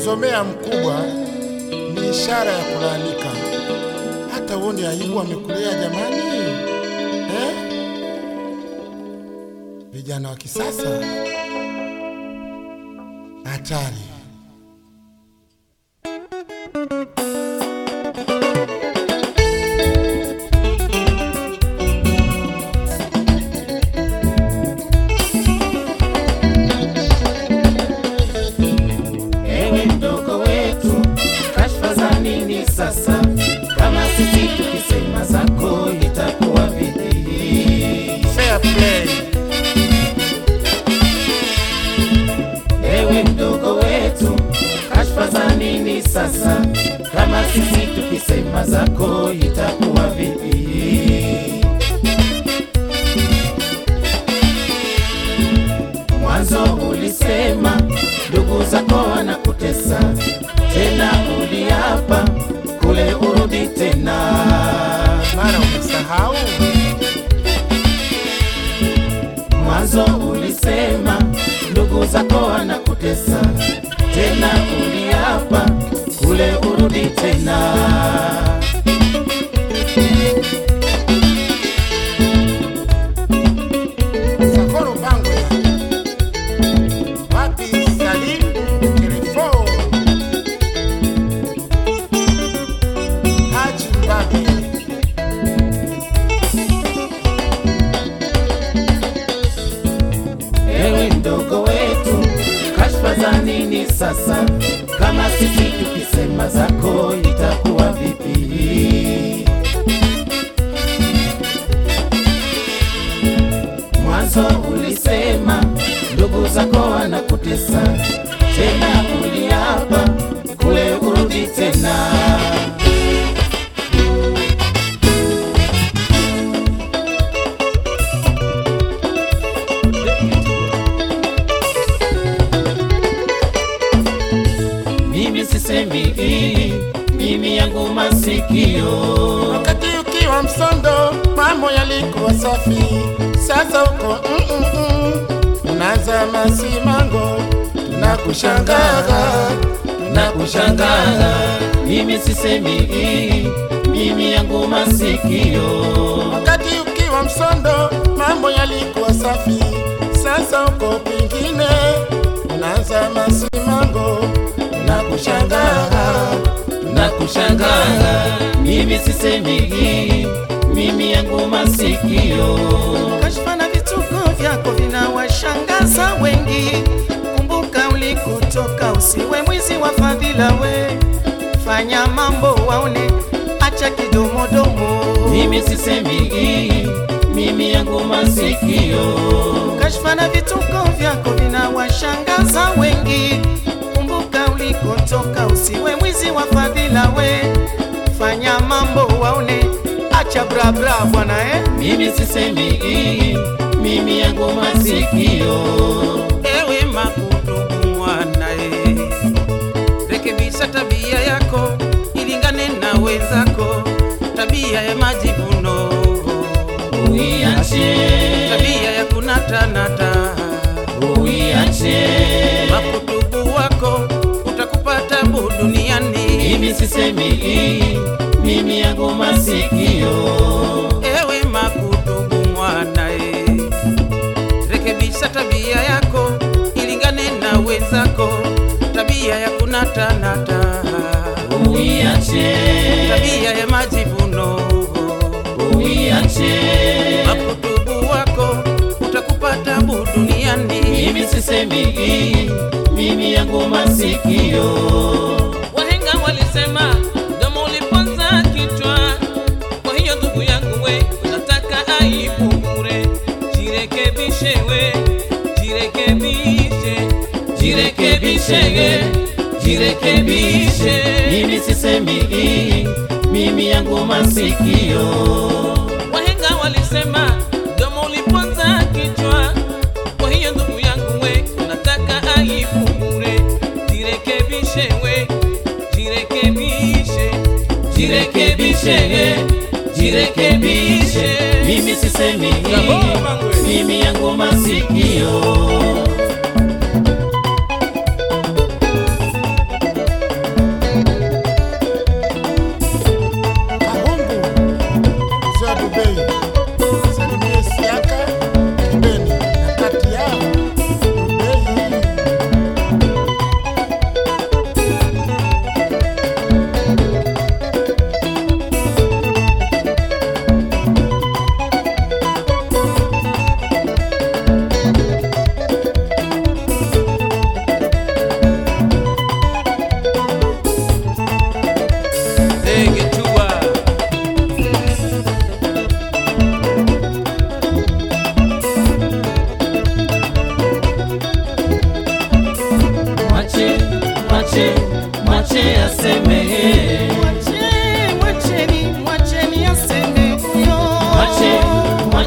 kumzomea mkubwa ni ishara ya kulaanika. Hata uone aibu amekulea jamani, eh? Vijana wa kisasa hatari. Ewe mdogo wetu, kashfa za nini sasa? Kama sisi tukisema zako itakuwa vipi? Fair play. Ewe mdogo wetu, kashfa za nini sasa? Kama sisi tukisema zako itakuwa vipi? Mwanzo ulisema ndugu zako wanakutesa, tena uliapa kule urudi tena. Mara umesahau Mwanzo ulisema ndugu zako wanakutesa, tena uliapa kule urudi tena. Sakoro Bangwe, wapi Salim Telefo, Haji Mbabi, Ewe mdogo wetu, kashfa za nini sasa? Kama sisi tukisema zako itakuwa vipi? Mwanzo ulisema ndugu zako wanakutesa, tena uliapa kule urudi tena. Mimi sisemi hii, mimi yangu masikio wakati ukiwa msondo mambo yalikuwa safi, sasa uko mm -mm -mm. unaanza masimango, tunakushangaa na kushangaa. Mimi sisemi hii, mimi yangu masikio wakati ukiwa msondo mambo yalikuwa safi, sasa uko kwingine, unaanza masimango, tunakushangaa na kushangaa. Mimi sisemi hii, mimi yangu masikio Kashfa na vituko vyako vinawashangaza wengi. Kumbuka ulikotoka, usiwe mwizi wa fadhila we. Fanya mambo waone, acha kidomodomo. mimi sisemi hii, mimi yangu masikio Kashfa na vituko vyako vinawashangaza wengi. Kumbuka ulikotoka, usiwe mwizi wa fadhila we. Fanya mambo waone, acha brabra bwana eh. mimi sisemi hii, mimi yangu masikio Ewe makudugu mwanae, rekebisha tabia yako ilingane na wenzako, tabia ya majivuno, uiache, tabia ya kunatanata. uiache Makudugu wako utakupa tabu duniani. mimi sisemi hii, mimi yangu masikio Ewe makudugu mwanae, rekebisha tabia yako ilingane na wenzako, tabia ya kunatanata, uiache, tabia ya majivuno uiache makutubu wako utakupa tabu duniani. mimi sisemi hii, mimi yangu masikio Wahenga walisema domo uliponza kichwa. Kwa hiyo ndugu yangu we, unataka aibu bure. Jirekebishe we, jirekebishe, jirekebishe, jirekebishe, mimi sisemi hii, mimi yangu masikio Wahenga walisema domo uliponza kichwa. Kwa hiyo ndugu yangu we, unataka aibu bure. Jirekebishe we, jirekebishe, jirekebishe, jirekebishe, mimi sisemi hii, mimi yangu masikio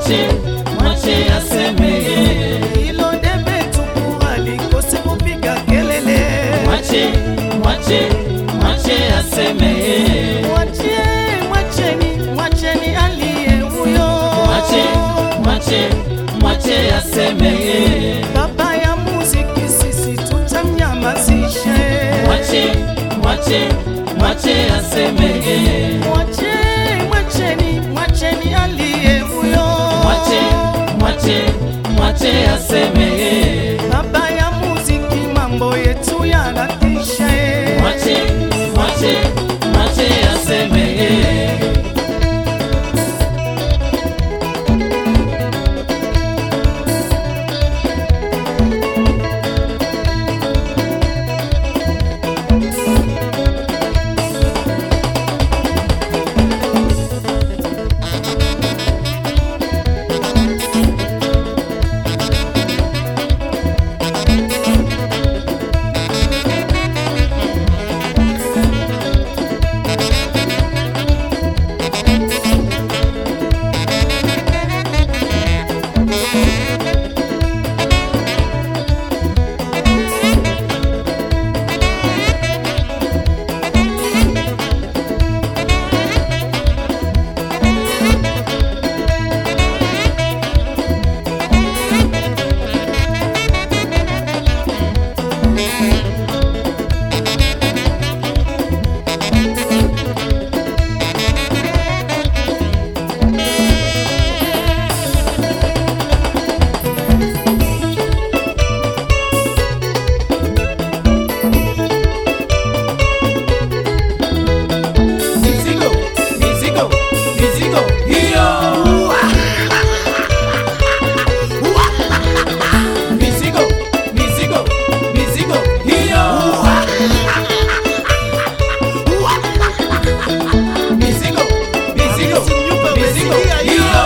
mwache mwache asemeye hilo debe tupu halikosi kupiga kelele mwache mwache mwache asemeye mwache mwacheni mwacheni aliye huyo mwache mwache mwache asemeye baba ya muziki sisi tutamnyamazishe mwache mwache mwache asemeye mwache mwacheni mwacheni aliye huyo mwache mwache mwache asemeye baba ya muziki mambo yetu yanatisha eh. mwache mwache mwache asemeye mizigo mizigo mizigo hiyo mizigo mizigo mizigo hiyo mizigo mizigo mizigo hiyo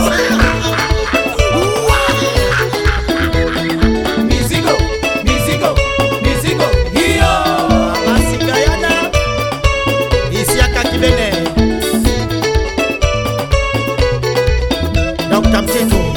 mizigo mizigo mizigo hiyo masikayana isiaka kibene dr mtitu